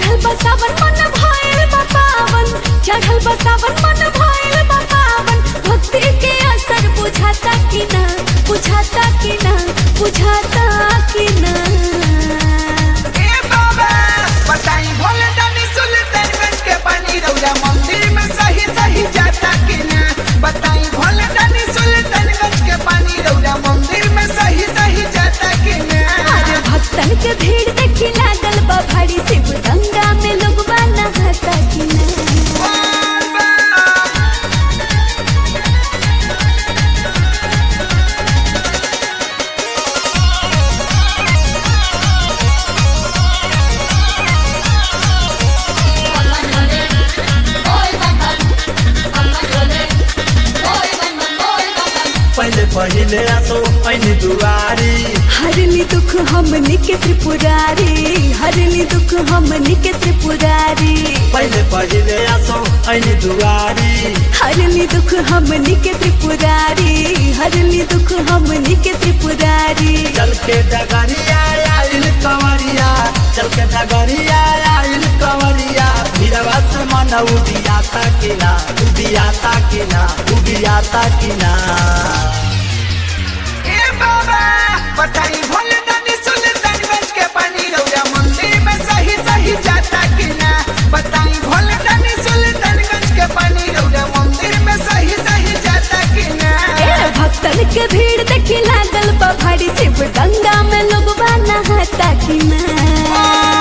चढ़ल बसावन मन भइल बा पावन चढ़ल बसावन मन भइल बा पावन भक्ति के असर बुझाता कि ना बुझाता कि ना बुझाता कि ना ए बाबा बताई भोले दानी सुल्तानगंज के पानी रौरा मंदिर में सही सही जाता कि ना बताई भोले दानी सुल्तानगंज के पानी रौरा मंदिर में सही सही जाता कि ना अरे भक्तन के भीड़ देखी लागल बा भारी शिव गंगा में लोग नहाता कि ना बाबा पहले पहिले आसो ऐनी दुआरी हरली दुख हमनी के त्रिपुरारी हरली दुख हमनी के त्रिपुरारी पहले पहिले आसो ऐनी दुआरी हरली दुख हमनी के त्रिपुरारी हरली दुख हमनी के त्रिपुरारी चल के डगरिया आइल कंवरिया चल के डगरिया आइल कंवरिया भीरवा से मन उदियाता कि ना उदियाता कि ना उदियाता कि ना ए बाबा बताई भोले दानी सुल्तानगंज के पानी रौरा मंदिर में सही सही जाता कि ना बताई भोले दानी सुल्तानगंज के पानी रौरा मंदिर में सही सही जाता कि ना ए भक्तन के भीड़ देखी लागल बा भारी शिव गंगा में लोग नहाता कि ना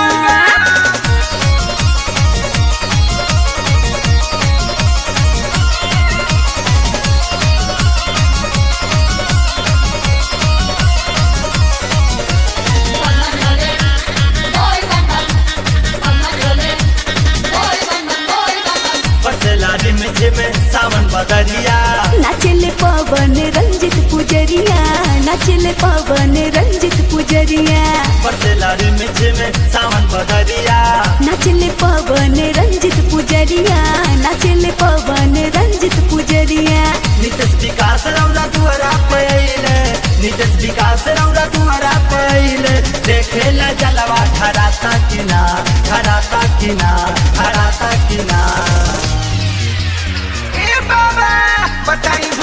बसेला रिम झिम सावन बदरिया नाचले पवन रंजित पुजरिया नाचले पवन रंजित पुजरिया बसेला रिम झिम सावन बदरिया नाचले पवन रंजित पुजरिया नाचले पवन रंजित पुजरिया नितेश विकास रौरा दुआरा पहिले नितेश विकास रौरा दुआरा पहिले देखेला जलवा खराता कि ना खराता कि ना खराता कि ना ए बाबा बताई